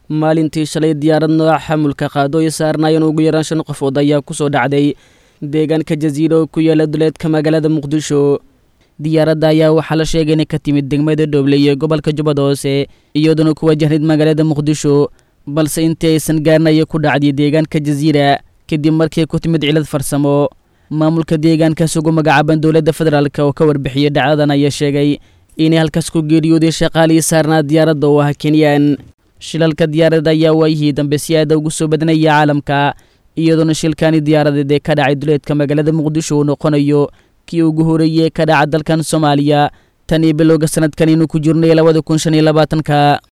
maalintii shalay diyaarad nooca xamulka qaado ay saarnaayeen ugu yaraan shan qofood ayaa ku soo dhacday deegaanka jasiira oo ku yaala duleedka magaalada muqdisho diyaaradda ayaa waxaa la sheegay inay ka timid degmada dhooble iyo gobolka jubbada hoose iyadoona ku wajahnayd magaalada muqdisho balse intii aysan gaarnaya ku dhacday deegaanka jasiira kadib markii ku timid cilad farsamo maamulka deegaankaas ugu magacaaban dowladda federaalk oo ka warbixiyey dhacdadan ayaa sheegay inay halkaas ku geeriyooday shaqaalihii saarnaa diyaaradda oo ah kenyaan shilalka diyaaradda ayaa waayihii dambe si aada ugu soo badanaya caalamka iyadoona shilkaani diyaaradeed ee ka dhacay duleedka magaalada muqdisho uu noqonayo kii ugu horeeyey ka dhaca dalkan soomaaliya tan iyo bilowga sanadkan inuu ku jirnay labada kun shan iyo labaatanka